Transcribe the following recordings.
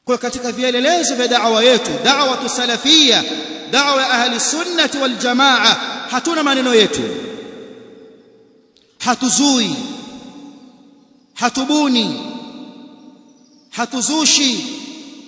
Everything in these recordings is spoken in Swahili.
kwa katika vielelezo vya da'wa yetu da'wa salafia da'wa ya ahli sunnati wal jamaa hatuna maneno yetu hatuzui hatubuni hatuzushi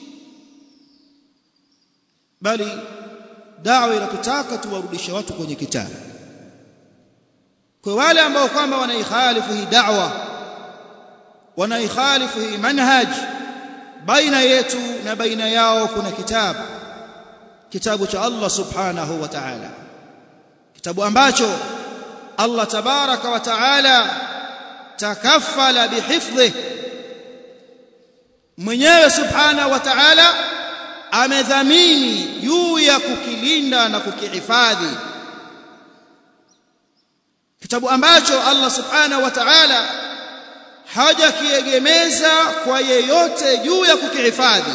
bali da'wa inatutaka tuwarudishe watu kwenye kitabu kwa wale ambao kwamba wanaikhalifu hii da'wa wanaikhalifu hii manhaj baina yetu na baina yao kuna kitabu kitabu cha Allah subhanahu wa ta'ala kitabu ambacho Allah tabaraka wa ta'ala takaffala bihifdhi mwenyewe subhanahu wa ta'ala amedhamini juu ya kukilinda na kukihifadhi kitabu ambacho Allah subhanahu wa ta'ala hajakiegemeza kwa yeyote juu ya kukihifadhi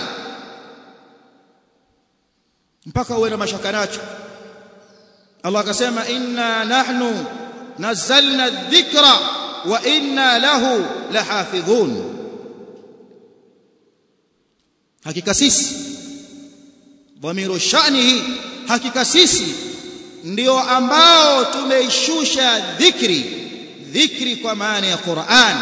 mpaka uwe na mashaka nacho Allah akasema inna nahnu nazzalna dhikra wa inna lahu lahafidhun hakika sisi dhamiru sha'nihi hakika sisi ndio ambao tumeishusha dhikri dhikri kwa maana ya Qur'an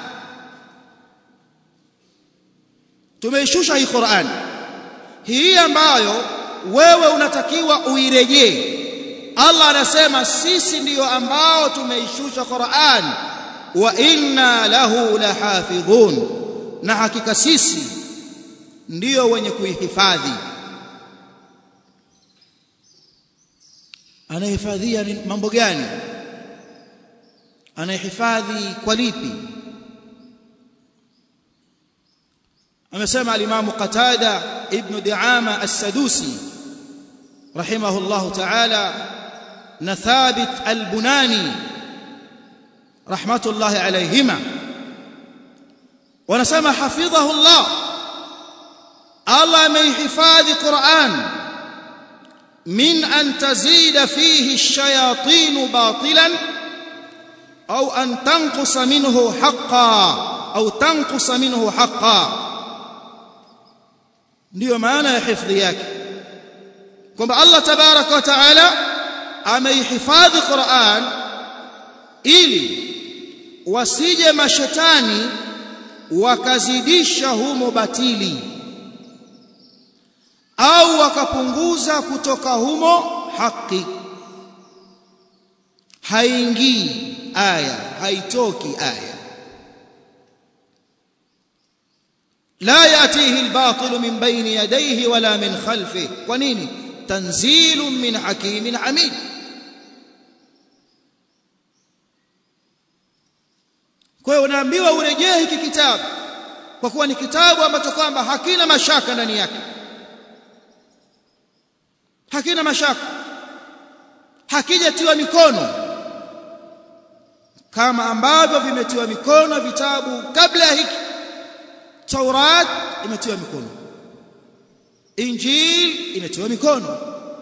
tumeishusha hii Qur'an hii ambayo wewe unatakiwa uirejee Allah anasema sisi ndiyo ambao tumeishusha Qur'an wa inna lahu lahafidhun na hakika sisi ndiyo wenye kuihifadhi anahifadhia mambo gani anahifadhi kwa lipi amesema al-Imam Qatada ibn Di'ama as-Sadusi rahimahullah ta'ala na Thabit al-Bunani rahmatullahi alayhima wanasema hafidhahu Allah Allah amehifadhi Qur'an min an tazida fihi ash-shayatin batilan au an tanqusa minhu haqqan au tanqusa minhu haqqan ndiyo maana ya hifadhi yake kwamba Allah tabaraka wa taala ameihifadhi Qur'an ili wasije mashetani wakazidisha humo batili au wakapunguza kutoka humo haki haingii aya haitoki aya لا يأتيه الباطل من بين يديه ولا من خلفه ونيني تنزيل من حكيم حميد kwa hiyo unaambiwa urejee hiki kitabu kwa kuwa ni kitabu ambacho kwamba hakina mashaka ndani yake hakina mashaka hakijatiwa mikono kama ambavyo vimetiwa mikono vitabu kabla ya hiki Taurat imetiwa mikono Injil imetiwa mikono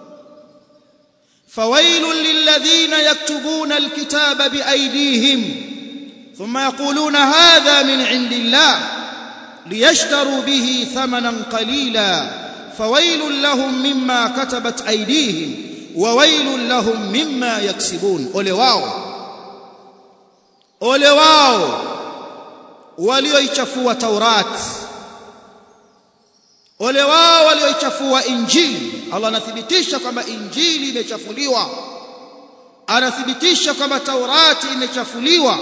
fawailul lilladhina yaktubuna alkitaba biaydihim thumma yaquluna hadha min indillah liyashtaru bihi thamanan qalila fawailul lahum mimma katabat aydihim wa wailul lahum mimma yaksibun ole wao ole wao walioichafua Taurat ole wao walioichafua Injili Allah anathibitisha kwamba Injili imechafuliwa anathibitisha kwamba Taurati imechafuliwa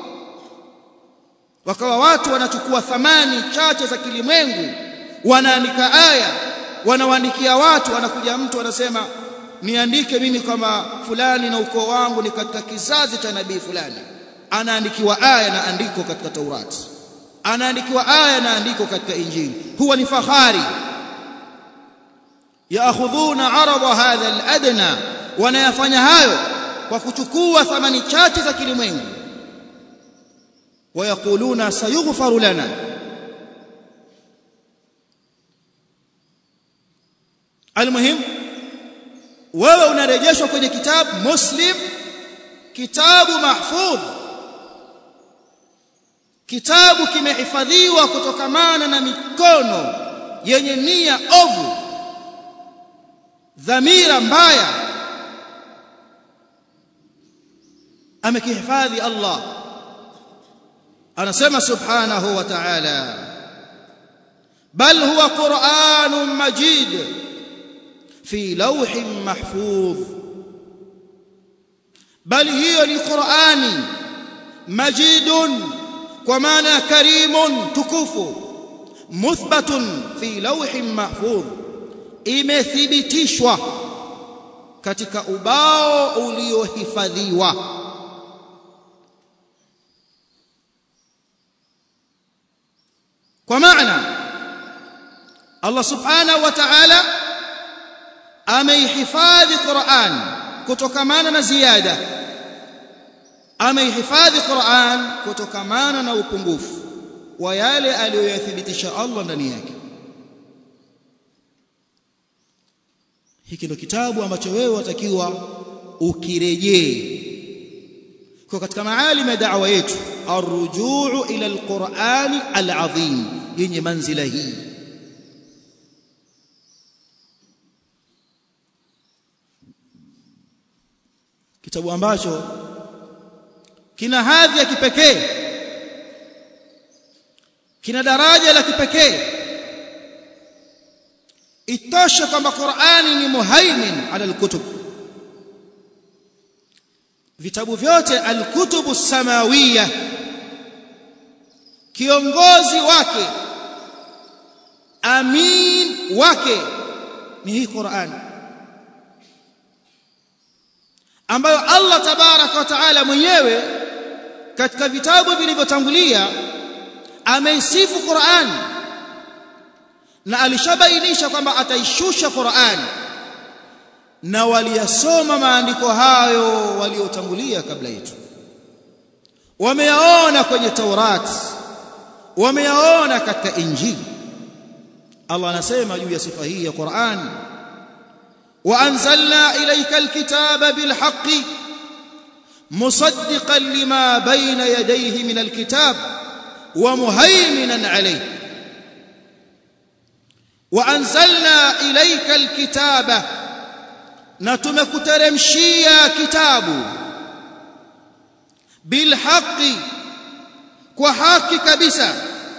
wakawa watu wanachukua thamani chache za kilimwengu wanaandika aya wanawaandikia watu wanakuja mtu anasema niandike mimi kama fulani na ukoo wangu ni katika kizazi cha nabii fulani anaandikiwa aya na andiko katika Taurati anaandikiwa aya na andiko katika Injili huwa ni fahari yaakhudhuna arada hadha aladna wanayafanya hayo kwa kuchukua thamani chache za kilimwengu wayakuluna sayughfaru lana almuhim wewe unarejeshwa kwenye kitabu muslim kitabu mahfudh kitabu kimehifadhiwa kutokamana na mikono yenye nia ovu dhamira mbaya amekihifadhi Allah anasema subhanahu wa ta'ala bal huwa qur'anun majid fi lawhin mahfuz bal hiyo ni qur'ani majidun kwa maana karimun tukufu muthbatun fi lawhin mahfuz imethibitishwa katika ubao uliohifadhiwa kwa maana Allah subhanahu wa ta'ala ameihifadhi Qur'an kutokamana na ziada ameihifadhi Qur'an kutokamana na upungufu wa yale aliyoyathibitisha Allah ndani yake hiki ndo kitabu ambacho wewe watakiwa ukirejee kwa katika maalim ya da'wa yetu arrujuu ila alqur'ani alazim yenye manzila hii kitabu ambacho kina hadhi ya kipekee kina daraja la kipekee itoshe kwamba Qur'ani ni muhaimin ala alkutub vitabu vyote alkutubu samawiya kiongozi wake amin wake ni hii Qur'an ambayo Allah tabaraka wa taala mwenyewe katika vitabu vilivyotangulia ameisifu Qur'an na alishabainisha kwamba ataishusha Qur'an na waliyasoma maandiko hayo waliotangulia kabla yetu wameyaona kwenye Taurat wameyaona katika Injili Allah anasema juu ya sifa hii ya Qur'an wa anzalna ilayka alkitaba bilhaqqi musaddiqan lima bayna yadayhi min alkitab wa muhaiminan alayhi wa anzalna ilayka alkitaba na tumekuteremshia kitabu bilhaqi kwa haki kabisa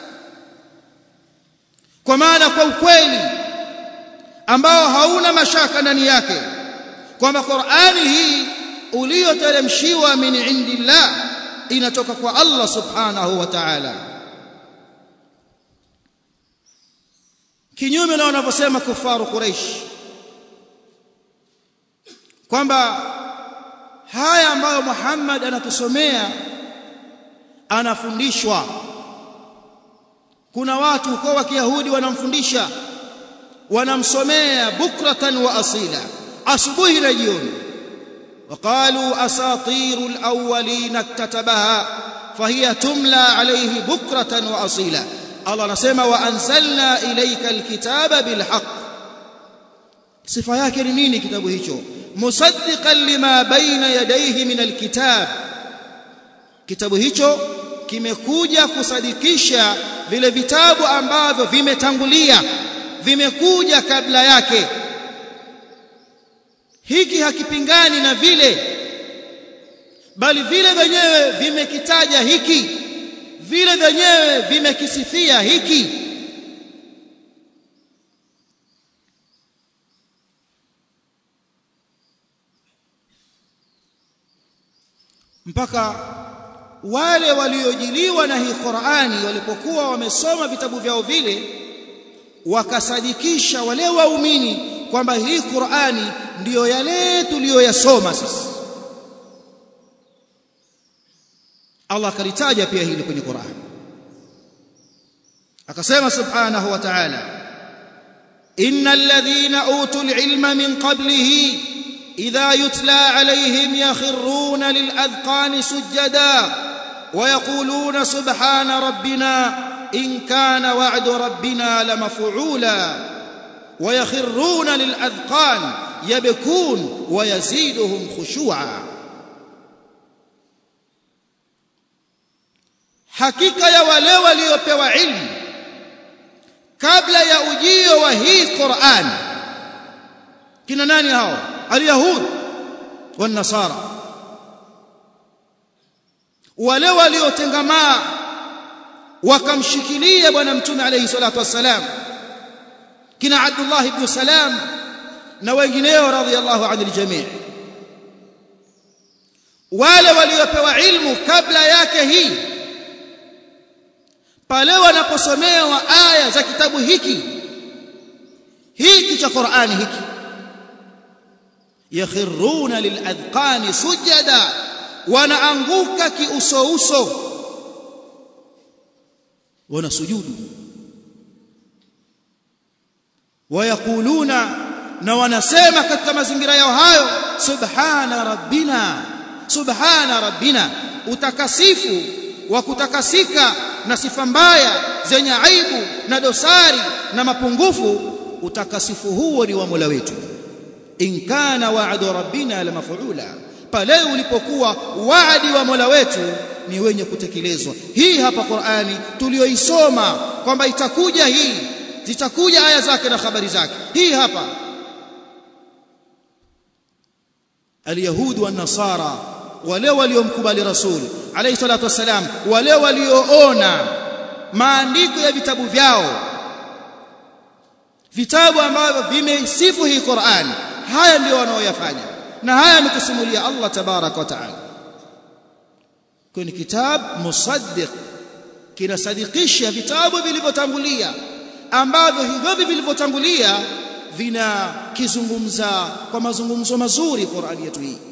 kwa maana kwa ukweli ambao hauna mashaka ndani yake kwamba Qur'ani hii uliyoteremshiwa min indillah inatoka kwa Allah subhanahu wa ta'ala kinyume na wanavyosema kufaru Quraysh kwamba haya ambayo Muhammad anatusomea anafundishwa kuna watu huko wa Kiyahudi wanamfundisha wanamsomea bukratan wa asila asubuhi na jioni وقالوا اساطير الاولين اكتتبها فهي تملى عليه بكره واصيلا الله anasema وانزلنا اليك الكتاب بالحق sifa yake ni nini kitabu hicho musaddiqan lima baina yadayhi min alkitab kitabu hicho kimekuja kusadikisha vile vitabu ambavyo vimetangulia vimekuja kabla yake hiki hakipingani na vile bali vile vyenyewe vimekitaja hiki vile vyenyewe vimekisifia hiki mpaka wale waliojiliwa na hii Qur'ani walipokuwa wamesoma vitabu vyao vile wakasadikisha wale waumini kwamba hii Qur'ani ndiyo yale tuliyoyasoma sisi Allah akalitaja pia hili kwenye Qur'an akasema subhanahu wa ta'ala innal ladhina utul ilma min qablihi idha yutla alayhim yakhruna lil adqani sujada wa yaquluna subhana rabbina in kana wa'du rabbina lamaf'ula wa yakhruna lil adqan yabkun wa yaziduhum khushu'a hakika ya wale waliopewa ilmu kabla ya ujio wa hii Qur'an kina nani hao alyahud wan nasara wale waliotengamaa wakamshikilia bwana mtume alayhi salatu wassalam kina Abdullah ibn Salam na wengineo radhiyallahu anil jami' wale waliopewa ilmu kabla yake hii pale wanaposomewa aya za kitabu hiki hiki cha Qur'ani hiki yakhiruna liladhqani sujada wanaanguka kiuso uso wanasujudu wayakuluna na wanasema katika mazingira yao hayo subhana rabbina subhana rabbina utakasifu wa kutakasika na sifa mbaya zenye aibu na dosari na mapungufu utakasifu huo ni wa Mola wetu in kana wa'du rabbina la maf'ula pale ulipokuwa waadi wa Mola wetu ni wenye kutekelezwa hii hapa Qur'ani tulioisoma kwamba itakuja hii zitakuja aya zake na habari zake hii hapa alyahud wan nasara wale waliomkubali rasul alayhi salatu wasalam wale walioona maandiko ya vitabu vyao vitabu ambavyo vimesifu hii Qur'an haya ndio wanaoyafanya na haya ametusimulia Allah tabarak wa taala kwenye kitab musaddiq kinasadikisha vitabu vilivyotangulia ambavyo hivyo vilivyotangulia vina kizungumza kwa mazungumzo mazuri Qur'ani yetu hii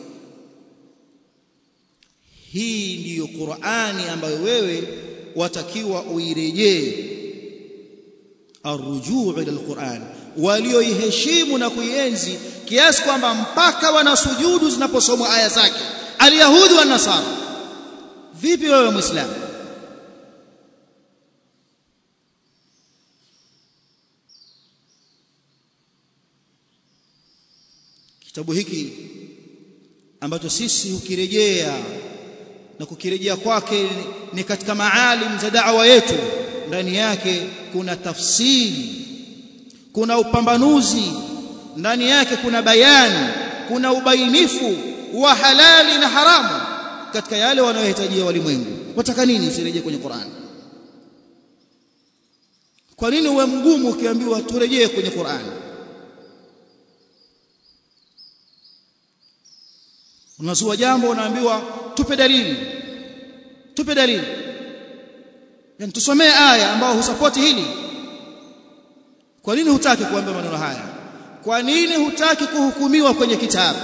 hii ndiyo Qur'ani ambayo wewe watakiwa uirejee arrujuu ila alquran walioiheshimu na kuienzi kiasi kwamba mpaka wanasujudu zinaposomwa aya zake alyahudi wa nasara vipi wewe muislamu kitabu hiki ambacho sisi hukirejea na kukirejea kwake ni katika maalim za da'wa yetu ndani yake kuna tafsiri kuna upambanuzi ndani yake kuna bayani kuna ubainifu wa halali na haramu katika yale wanayohitajia walimwengu wataka nini usirejee kwenye Qur'an kwa nini uwe mgumu ukiambiwa turejee kwenye Qur'an unazua jambo unaambiwa tupe dalili tupe dalili yani tusomee aya ambao husapoti hili kwa nini hutaki kuambia maneno haya kwa nini hutaki kuhukumiwa kwenye kitabu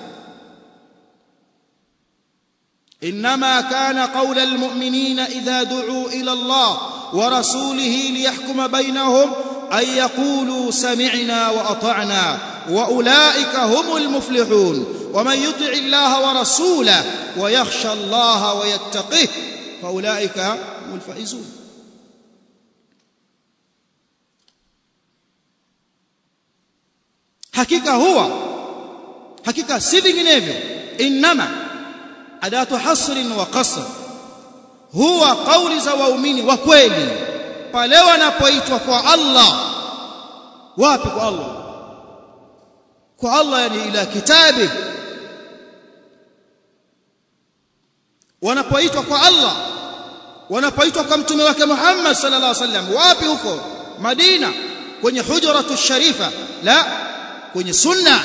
انما كان قول المؤمنين اذا دعوا الى الله ورسوله ليحكم بينهم ان يقولوا سمعنا واطعنا واولئك هم المفلحون ومن يطع الله ورسوله ويخشى الله ويتقه فاولئك هم الفائزون hakika huwa hakika si vinginevyo inma adatu hasrin wa qasr huwa kauli za waumini wa kweli pale wanapoitwa kwa Allah wapi kwa Allah kwa Allah yani ila kitabi wanapoitwa kwa Allah wanapoitwa kwa mtume wake Muhammad sallallahu alaihi wasallam wapi huko Madina kwenye hujratu sharifa la kwenye sunna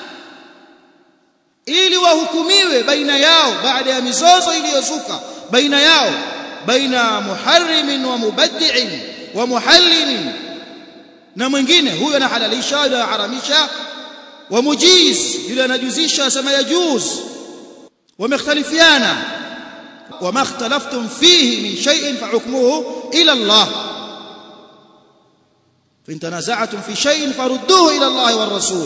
ili wahukumiwe baina yao baada ya mizozo iliyozuka baina yao baina muharrimin wa mubaddi'in wa muhallilin na mwingine huyo anahalalisha na haramisha wa mujiz yule anajuzisha asema yajuz wamekhtalifiana wama ikhtalaftum fihi min shay'in fa hukmuhu ila Allah fa in tanaza'tum fi shay'in farudduhu ila Allah war rasul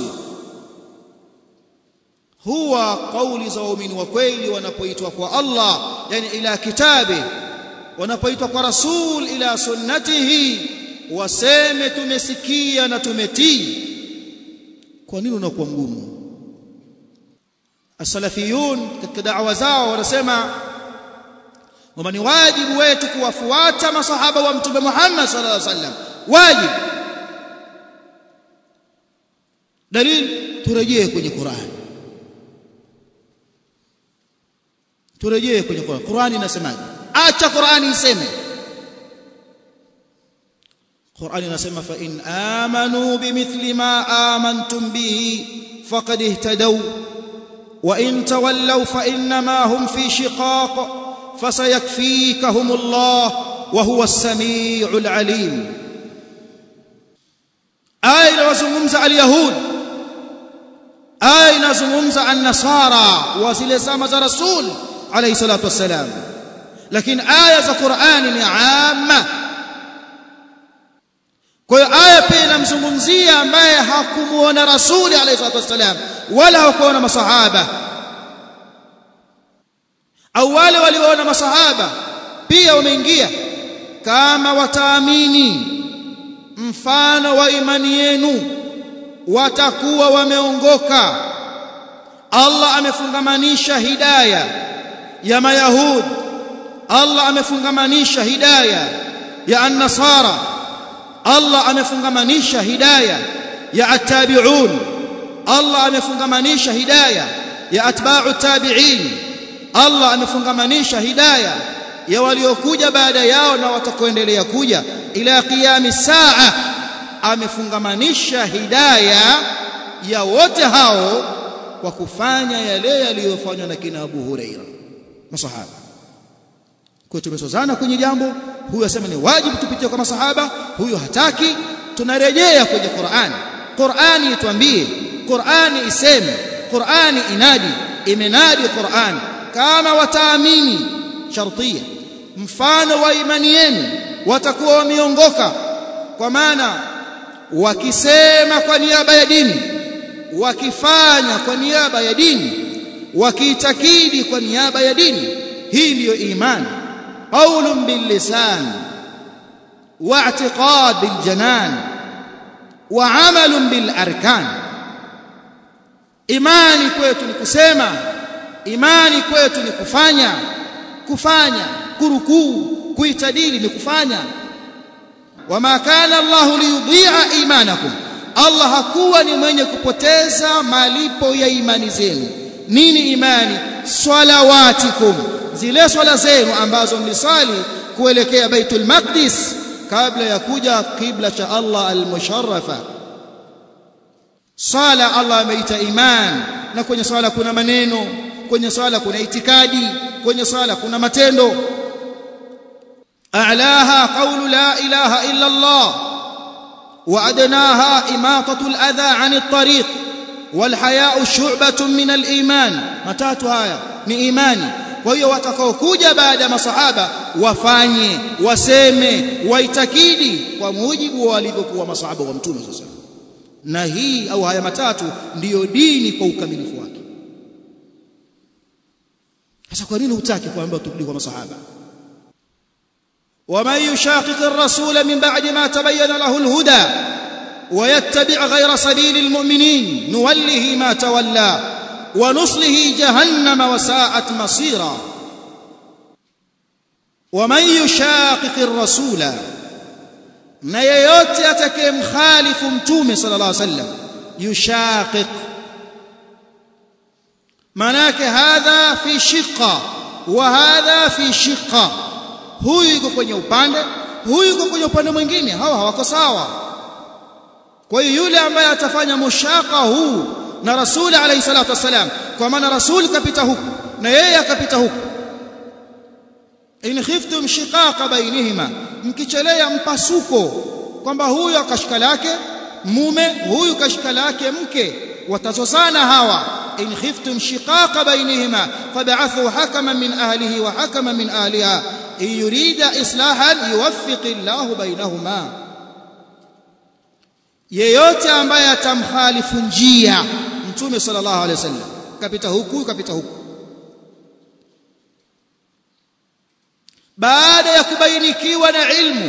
huwa kauli za waumini wa kweli wanapoitwa kwa Allah yani ila kitabi wanapoitwa kwa rasul ila sunnatihi waseme tumesikia na tumetii kwa nini unakuwa mgumu as-salafiyun katika da'wa zao wanasema kwamba ni wajibu wetu kuwafuata masahaba wa mtume Muhammad sallallahu alaihi wasallam wajibu dalili turejee kwenye Qur'an turejee kwenye Qur'an Qur'an inasemaje acha Qur'an iseme Qur'an inasema fa in amanu bimithli ma amantum bihi faqad ihtadaw wa in tawallaw fa inma hum fi shiqaq fasayakfikahum Allah wa huwa as-sami'ul 'alim aya inazungumza al-yahud aya inazungumza an-nasara wa zile zama za rasul alayhi salatu wassalam lakini aya za Qur'ani ni amma kwa hiyo aya pia inamzungumzia ambaye hakumuona rasuli alayhi salatu wassalam wala hakuona masahaba au wale walioona masahaba pia wameingia kama wataamini mfano wa imani yenu watakuwa wameongoka Allah amefungamanisha hidayah ya mayahud Allah amefungamanisha hidayah ya an-nasara Allah amefungamanisha hidayah ya at-tabi'un Allah amefungamanisha hidayah ya atba'u tabi'in Allah amefungamanisha hidayah ya waliokuja baada yao na watakoendelea kuja ila qiyami saa amefungamanisha hidayah ya wote hao kwa kufanya yale yaliyofanywa na kina Abu Huraira masahaba kwa tumesozana kwenye jambo huyu asema ni wajibu tupitie kwa masahaba huyu hataki tunarejea kwenye Qur'ani Qur'ani ituambie Qur'ani iseme Qur'ani inadi imenadi Qur'ani kama wataamini shartia mfano wa imani yenu watakuwa wameongoka kwa maana wakisema kwa niaba ya dini wakifanya kwa niaba ya dini wakiitakidi kwa niaba ya dini hii ndiyo imani qaulun bil lisan wa i'tiqad bil janan wa amalun bil arkan imani kwetu ni kusema imani kwetu ni kufanya kufanya kurukuu kuitadili ni kufanya wama kana Allah liyudhi'a imanakum Allah hakuwa ni mwenye kupoteza malipo ya imani zenu nini imani swalawatikum zile swala zenu ambazo mlisali kuelekea Baitul Maqdis kabla ya kuja kibla cha Allah al-musharrafa sala Allah ameita iman na kwenye swala kuna maneno kwenye swala kuna itikadi kwenye swala kuna matendo a'laha qawlu la ilaha illa Allah wa adnaha imatatu al-adha 'ani at-tariq wal haya'u shu'batun min al-iman matatu haya ni imani kwa hiyo watakaokuja baada ya masahaba wafanye waseme waitakidi kwa mujibu wa walivyokuwa masahaba wa mtume sasa na hii au haya matatu ndiyo dini kwa ukamilifu wake sasa kwa nini hutaki kuambiwa turudi kwa masahaba ومن يشاقق الرسول من بعد ما تبين له الهدى ويتبع غير سبيل المؤمنين نوله ما تولى ونصله جهنم وساءت مصيرا ومن يشاقق الرسول na yeyote atakayemkhalifu mtume sallallahu alaihi wasallam yushaqiq manake hadha fi shiqqa wa hadha fi shiqqa huyu yuko kwenye upande huyu yuko kwenye upande mwingine hawa hawako sawa kwa hiyo yule ambaye atafanya mushaka huu na rasuli alayhi salatu wasalam kwa maana rasuli kapita huku na yeye akapita huku in khiftum shiqaqa bainihima mkichelea mpasuko kwamba huyu akashika lake mume huyu kashika lake mke watazozana hawa in khiftum shiqaqa bainihima fab'athu hakaman min ahlihi wa hakaman min ahliha in yurida islahan yuwaffiq Allahu bainahuma yeyote ambaye atamkhalifu njia mtume sallallahu alaihi wasallam kapita huku kapita huku baada ya kubainikiwa na ilmu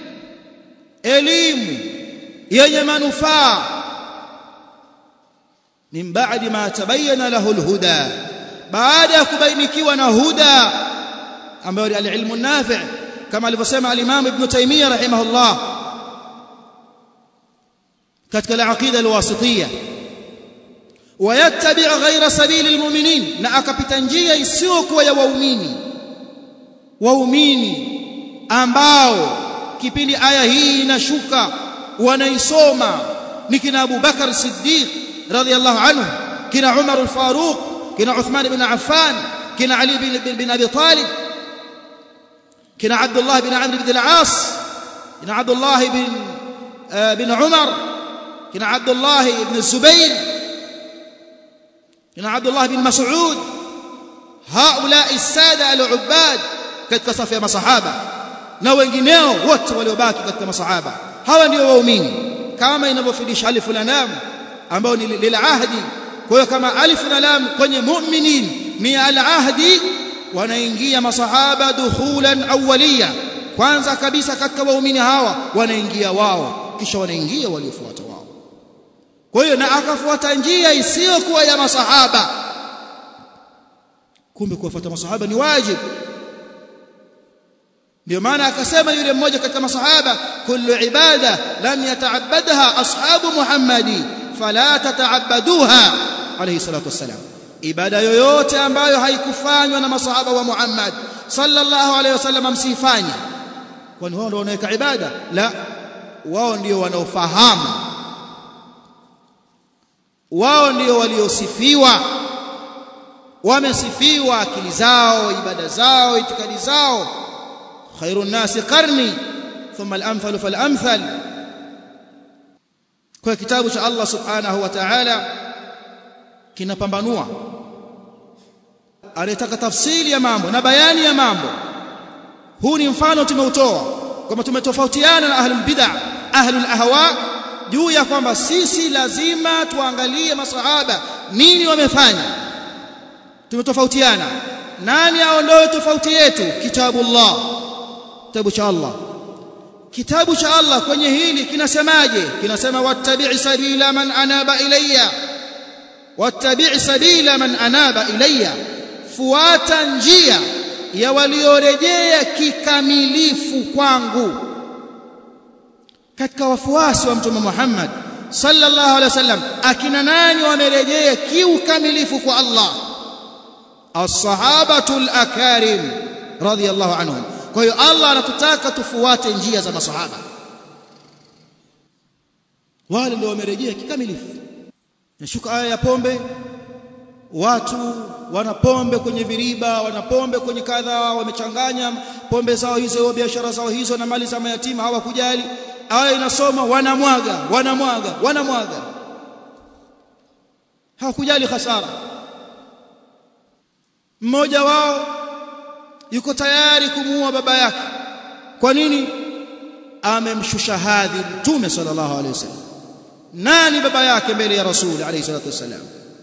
elimu yenye manufaa min baadi ma tabayyana lahu alhuda baada ya kubainikiwa na huda ambayo ni alilmu nafi' kama alivyosema al-Imam Ibn Taymiyyah rahimahullah katika al-aqida al-wasitiyya wayattabi' ghayra sabili almu'minin na akapita njia isiyokuwa ya waumini waumini ambao kipindi aya hii inashuka wanaisoma ni kina Abu Bakar Siddiq radhiyallahu anhu kina Umar al-Faruq kina Uthman ibn Affan kina Ali bin, bin Abi Talib kina Abdullah bin Amr bin al-As kina Abdullah bin bin Umar kina Abdullah ibn Zubair kina Abdullah bin Mas'ud haula الساده العباد katika safu ya masahaba na wengineo wote waliobaki katika masahaba hawa ndio waumini kama inavyofundisha alif na lam ambao ni lil ahdi kwa hiyo kama alif na lam kwenye mu'minin ni al ahdi wanaingia masahaba dukhulan awwaliya kwanza kabisa katika waumini hawa wanaingia wao kisha wanaingia waliofuata wao kwa hiyo na akafuata njia isiyokuwa ya masahaba kumbe kuwafuata masahaba ni wajibu ndio maana akasema yule mmoja katika masahaba kullu ibada lam yata'abbadha ashabu muhammadi fala tata'abbaduha alayhi salatu wassalam ibada yoyote ambayo haikufanywa na masahaba wa Muhammad sallallahu alayhi wasallam msifanye kwani wao ndio wanaweka ibada la wao ndio wanaofahamu wao ndio waliosifiwa wamesifiwa akili zao ibada zao itikadi zao خير الناس قرني ثم الامثل فالامثل kwa kitabu cha Allah subhanahu wa ta'ala kinapambanua anataka tafsiri ya mambo na bayani ya mambo huu ni mfano tumeutoa kama tumetofautiana na ahlul bid'ah ahlul ahwa juu ya kwamba sisi lazima tuangalie masahaba nini wamefanya tumetofautiana nani aondoe tofauti yetu kitabullah kitabu cha Allah kitabu cha Allah kwenye hili kinasemaje kinasema wattabi' sabila man anaba ilayya wattabi' sabila man anaba ilayya fuata njia ya waliorejea kikamilifu kwangu katika wafuasi wa mtume Muhammad sallallahu alaihi wasallam akina nani wamerejea kiukamilifu kwa Allah as-sahabatul akarim radiyallahu anhum kwa hiyo Allah anatutaka tufuate njia za masahaba wale ndio wamerejea kikamilifu nashuka aya ya pombe watu wana pombe kwenye viriba wana pombe kwenye kadha wamechanganya pombe zao hizo biashara zao hizo na mali za mayatima hawakujali aya inasoma wanamwaga wanamwaga wanamwaga hawakujali hasara mmoja wao yuko tayari kumuua baba yake kwa nini amemshusha hadhi mtume sallallahu alaihi wasallam nani baba yake mbele ya rasul alayhi salatu wasallam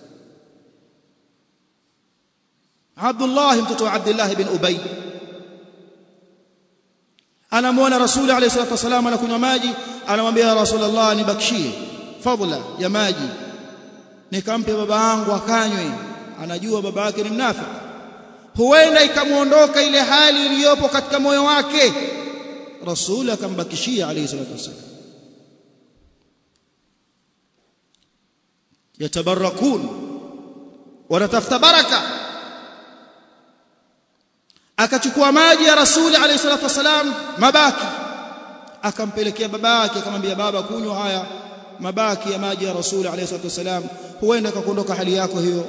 Abdullah mtoto wa Abdullah bin Ubay anamuona rasul alayhi salatu wasallam anakunywa maji anamwambia ya rasulullah nibakishie fadla ya maji nikampe baba yangu akanywe anajua baba yake ni mnafiki huenda ikamuondoka ile hali iliyopo katika moyo wake rasul akambakishia alayhi salatu wasallam yatabarakun wanatafuta baraka akachukua maji ya rasuli alayhi salatu wasalam mabaki akampelekea baba yake akamwambia baba kunywa haya mabaki ya maji ya rasuli alayhi salatu wasalam huenda akakuondoka hali yako hiyo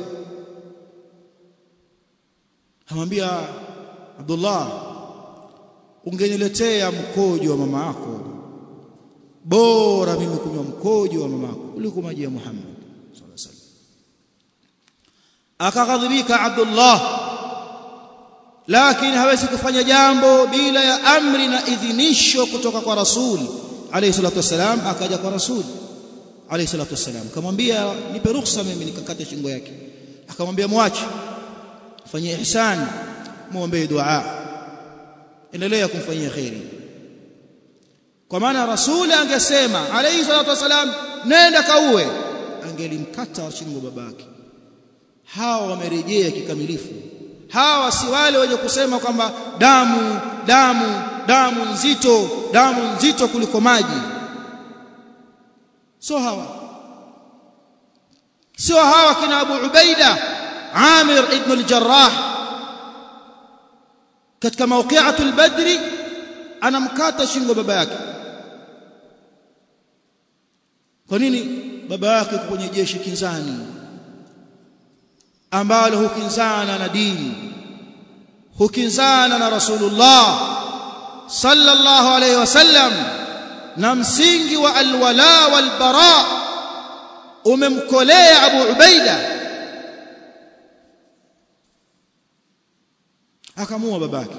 amwambia Abdullah ungeniletea mkojo wa mama yako bora mimi kunywa mkojo wa mama yako kuliko maji ya Muhammad sallallahu alaihi wasallam akaghadhibika Abdullah lakini hawezi kufanya jambo bila ya amri na idhinisho kutoka kwa rasuli alayhi salatu wasalam akaja kwa rasuli alayhi salatu wasalam akamwambia nipe ruhusa mimi nikakate shingo yake akamwambia mwache fanyie ihsan muombe dua endelea kumfanyia khairi kwa maana rasuli angesema alayhi salatu wasalam nenda kauwe angelimkata shingo babake hawa wamerejea kikamilifu hawa si wale wenye kusema kwamba damu damu damu nzito damu nzito kuliko maji so hawa sio hawa kina Abu Ubaida Amir ibn al-Jarrah katika mawqi'atul Badri anamkata shingo baba yake kwa nini baba yake kwenye jeshi kinzani ambalo hukinzana na dini hukinzana na Rasulullah sallallahu alayhi wasallam na msingi wa alwala walbara umemkolea Abu Ubaida akamua babake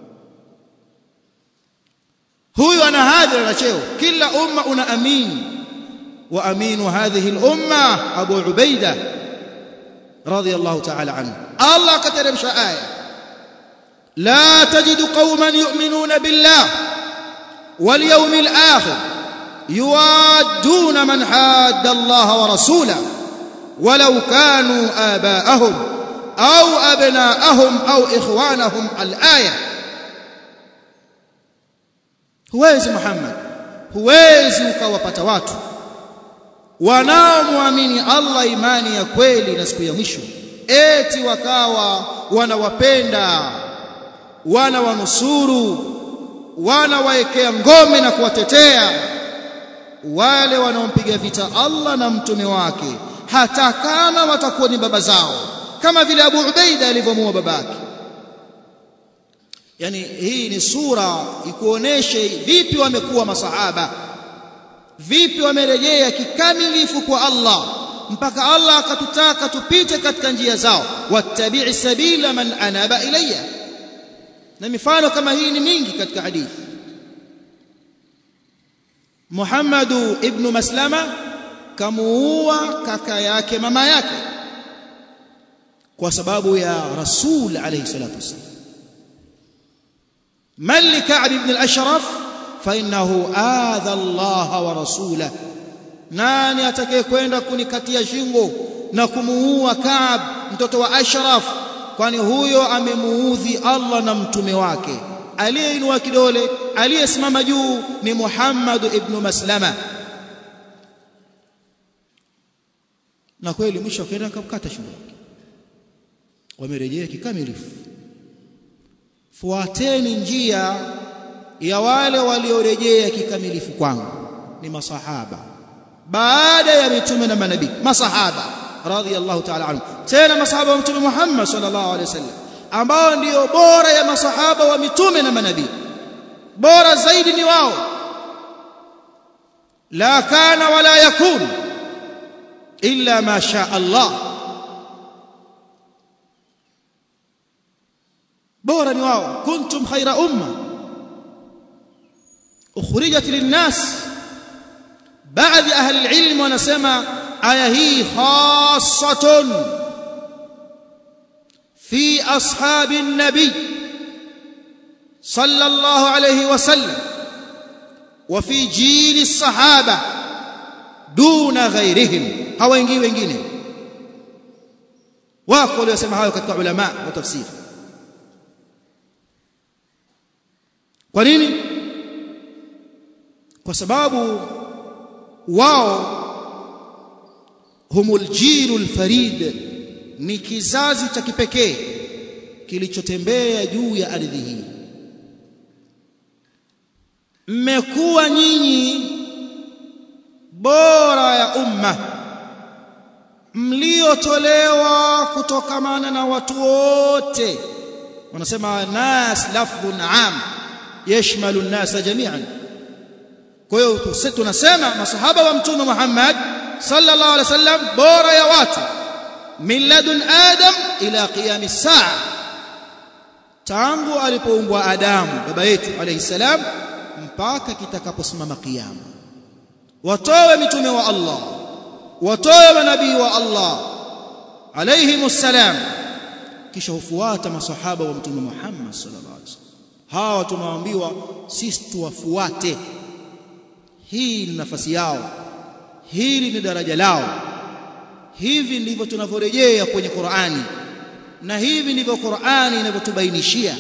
huyu ana hadhi na cheo kila umma una amin wa aminu hadhihi al-umma Abu Ubaida radiyallahu ta'ala anhu Allah kateremsha aya لا تجد قوما يؤمنون بالله واليوم الآخر يوادون من حاد الله ورسوله ولو كانوا آباءهم أو أبناءهم أو إخوانهم الآية huwezi Muhammad huwezi ukawapata watu wanaomwamini Allah imani ya kweli na siku ya mwisho eti wakawa wanawapenda wana wanusuru wana waekea ngome na kuwatetea wale wanaompiga vita Allah na mtume wake hata kama watakuwa ni baba zao kama vile Abu Ubaida alivyomuua babake yani hii ni sura ikuoneshe vipi wamekuwa masahaba vipi wamerejea kikamilifu kwa Allah mpaka Allah akatutaka tupite katika njia zao wattabi'i sabila man anaba ilayya na mifano kama hii ni mingi katika hadithi Muhammad ibn Maslama kamuua kaka yake mama yake kwa sababu ya Rasul alayhi salatu wasallam من لكعب بن الأشرف فإنه آذى الله ورسوله nani atakayekwenda kunikatia shingo na kumuua Kaab mtoto wa Ashraf kwani huyo amemuudhi Allah na mtume wake aliyeinua kidole aliyesimama juu ni Muhammad ibn Maslama na kweli mwisho akaenda akakata shingo yake wamerejea kikamilifu fuateni njia ya wale waliorejea kikamilifu kwangu ni masahaba baada ya mitume na manabii masahaba radhiyallahu ta'ala anhu tena masahaba wa mtume Muhammad sallallahu alaihi wasallam ambao ndio bora ya masahaba wa mitume na manabii bora zaidi ni wao la kana wala yakun illa ma sha Allah bora ni wao kuntum khaira umma ukhrijat linnas baadhi ahli alilm wanasema aya hii khassatun fi ashabi nabi sallallahu alayhi wasallam wa fi jili sahaba duna ghairihim hawaingii wengine wako waliosema hayo katika ulama wa tafsiri kwa nini kwa sababu wao humul jilul farid ni kizazi cha kipekee kilichotembea juu ya ardhi hii mmekuwa nyinyi bora ya umma mliotolewa kutokamana na watu wote wanasema nas lafdhun am yashmalu an-nas jami'an kwa hiyo tunasema masahaba wa mtume Muhammad sallallahu alaihi wasallam bora ya watu min ladun adam ila qiyam saa tangu alipoumbwa Adamu baba yetu alayhi salam mpaka kitakaposimama kiyama watowe mitume wa Allah watowe manabii wa Allah alayhimus salam kisha hufuata masahaba wa mtume Muhammad sallallahu alaihi wasallam hawa tunaambiwa sisi tuwafuate hii ni nafasi yao hili ni daraja lao hivi ndivyo tunavyorejea kwenye Qur'ani na hivi ndivyo Qur'ani inavyotubainishia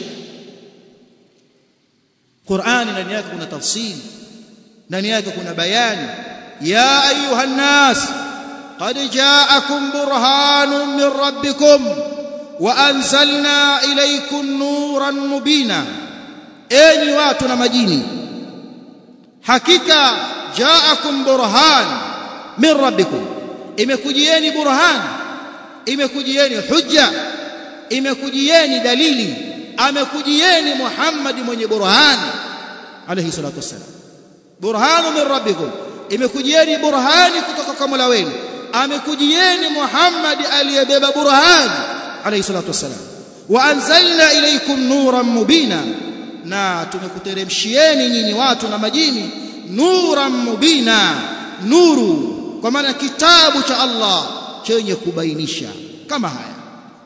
Qur'ani ndani yake kuna tafsiri ndani yake kuna bayani ya ayuha nas qad ja'akum burhanun min rabbikum wa anzalna ilaykum nuran mubina enyi watu na majini hakika ja'akum burhan min rabbikum imekujieni burhan imekujieni hujja imekujieni dalili amekujieni Muhammad mwenye burhan alayhi salatu wassalam burhanu min rabbikum imekujieni burhani kutoka kwa Mola wenu amekujieni Muhammad aliyebeba burhan alayhi salatu wassalam wa anzalna ilaykum nuran mubina na tumekuteremshieni nyinyi watu na majini nuran mubina nuru kwa maana kitabu cha Allah chenye kubainisha kama haya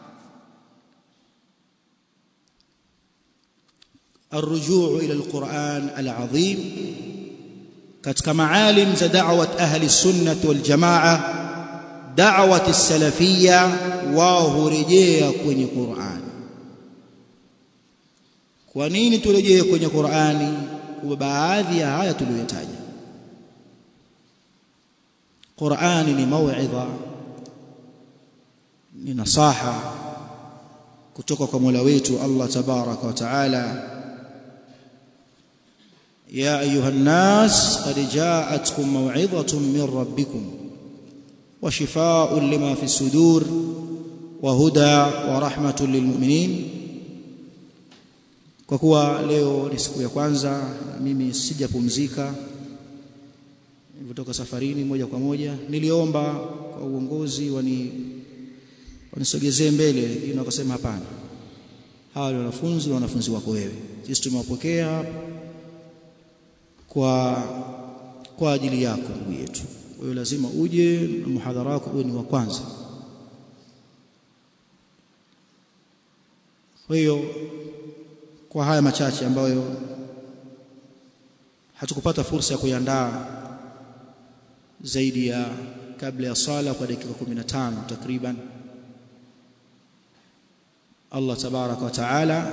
الرجوع إلى القرآن العظيم katika maalim za da'wat ahli sunnah wal jamaa da'wat as-salafiyya wao hurejea kwenye Qur'an kwa nini turejee kwenye Qur'ani kwa baadhi ya haya tuliyotaja Qur'ani ni mauidha ni nasaha kutoka kwa Mola wetu Allah tabaraka wa taala يا أيها الناس قد جاءتكم موعظة من ربكم وشفاء لما في الصدور وهدى ورحمة للمؤمنين kwa kuwa leo ni siku ya kwanza mimi sijapumzika nilipotoka safarini moja kwa moja niliomba kwa uongozi wani wanisogezee mbele lakini wakasema hapana hawa ni wanafunzi na wanafunzi wako wewe sisi tumewapokea hapa kwa kwa ajili yako ndugu yetu kwa hiyo lazima uje na muhadhara wako uwe ni wa kwanza kwa hiyo kwa haya machache ambayo hatukupata fursa ya kuiandaa zaidi ya kabla ya sala kwa dakika 15 takriban Allah tabaraka wa taala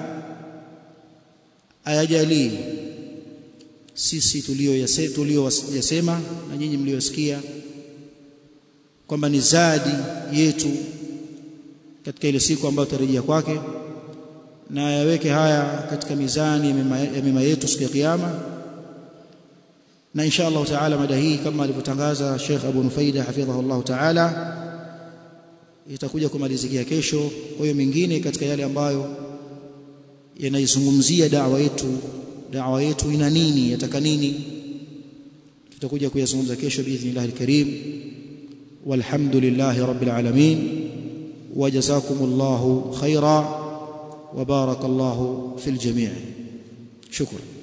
ayajalie sisi tuliyoyasema na nyinyi mliyosikia kwamba ni zadi yetu katika ile siku ambayo tutarejea kwake na yaweke haya katika mizani ya mema yetu siku ya kiyama na insha Allah taala mada hii kama alivyotangaza Sheikh Abu Nufaida hafidhahu Allah taala itakuja kumalizikia kesho kwa hiyo mingine katika yale ambayo yanaizungumzia da'wa yetu da'wa yetu ina nini yataka nini tutakuja kuyazungumza kesho biidhnillah alkarim walhamdulillahi rabbil alamin wajazakumullahu khaira وبارك الله في الجميع شكرا